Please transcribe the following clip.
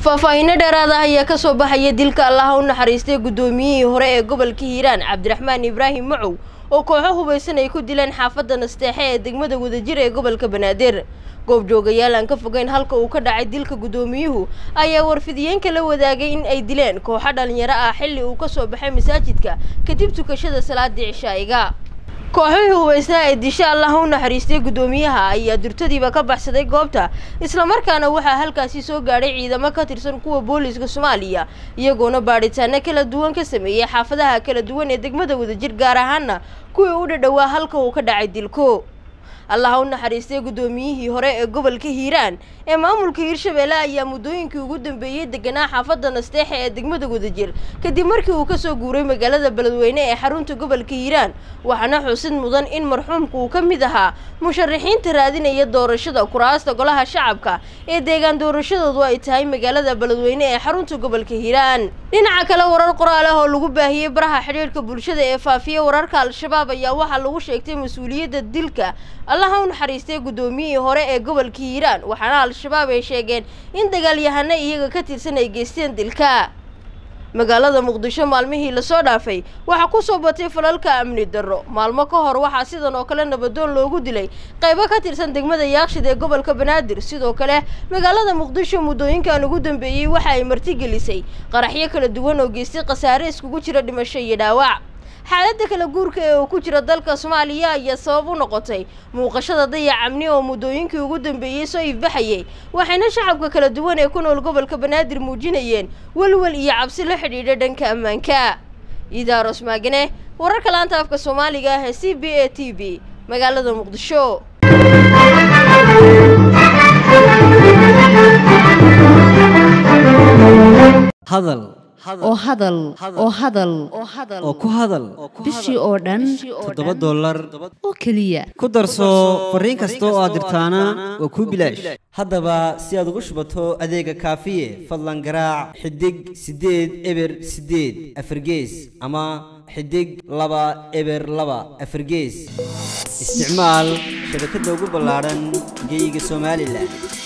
faahfaahiino dheeraada ayaa kasoo baxaya dilka allaha u naxariistay guddoomiyihii hore ee gobolka hiiraan cabdiraxmaan ibraahim macow oo kooxo hubaysan ay ku dileen xaafadda nasteexe ee degmada wadajir ee gobolka banaadir goobjoogayaal aan ka fogeyn halka uu ka dhacay dilka guddoomiyuhu ayaa warfidiyeenka la wadaagay in ay dileen kooxo dhalinyaro ah xilli uu kasoo baxay masaajidka kadib tukashada salaadii cishaa'iga kooxihii hubaysnaa ee disha allaha u naxariistay guddoomiyaha ayaa durtadiiba ka baxsaday goobta islamarkaana waxaa halkaasi soo gaadhay ciidamo ka tirsan kuwa booliiska soomaaliya iyagoona baadhitaano kala duwan ka sameeyey xaafadaha kala duwan ee degmada wadajir gaar ahaana kuwii u dhadhowaa halka uu ka dhacay dilko allaha u naxariistay guddoomiyihii hore ee gobolka hiiraan ee maamulka hiirshabeelle ayaa muddooyinkii ugu dambeeyey deganaa xaafadda nasteexe ee degmada wadajir kadib markii uu kasoo guuray magaalada beledweyne ee xarunta gobolka hiiraan waxaana xusid mudan in marxuumku uu ka mid ahaa musharaxiinta raadinaya doorashada kuraasta golaha shacabka ee deegaan doorashadoodu ay tahay magaalada beledweyne ee xarunta gobolka hiiraan dhinaca kale warar qoraal ah oo lagu baahiyey baraha xidhiidhka bulshada ee faafiya wararka al-shabaab ayaa waxaa lagu sheegtay mas-uuliyadda dilka allaha u naxariistay guddoomiyihii hore ee gobolka hiiraan waxaana al-shabaab ay sheegeen in dagaalyahano iyaga ka tirsan ay geysteen dilka magaalada muqdisho maalmihii lasoo dhaafay waxaa kusoo batay falalka amni darro maalmo ka hor waxaa sidan oo kale nabadoon loogu dilay qaybo ka tirsan degmada yaakshid ee gobolka banaadir sidoo kale magaalada muqdisho muddooyinkan ugu dambeeyey waxa ay martigelisay qaraxyo kala duwan oo geystay khasaare iskugu jira dhimasho iyo dhaawac xaaladda kala guurka ee uu ku jira dalka soomaaliya ayaa sabab u noqotay muuqashada dayac amni oo muddooyinkii ugu dambeeyey soo ifbaxayay waxayna shacabka kala duwan ee ku nool gobolka banaadir muujinayeen welwel iyo cabsi la xidhiidha dhanka ammaanka idaaros maagane wararka laanta afka soomaaliga ah ee c b a t v magaalada muqdisho hadal oo hadal oo hadal oo ku hadal bishii oo dhan toddoba dollar oo keliya ku darso fariin kasta oo aad dirtaana waa kuu bilaash haddaba si aad ugu shubato adeega kaafiye fadlan garaac xidig siddeed eber siddeed afargees ama xidig laba eber laba afargees isticmaal shabakadda ugu ballaadhan geeyiga somalilan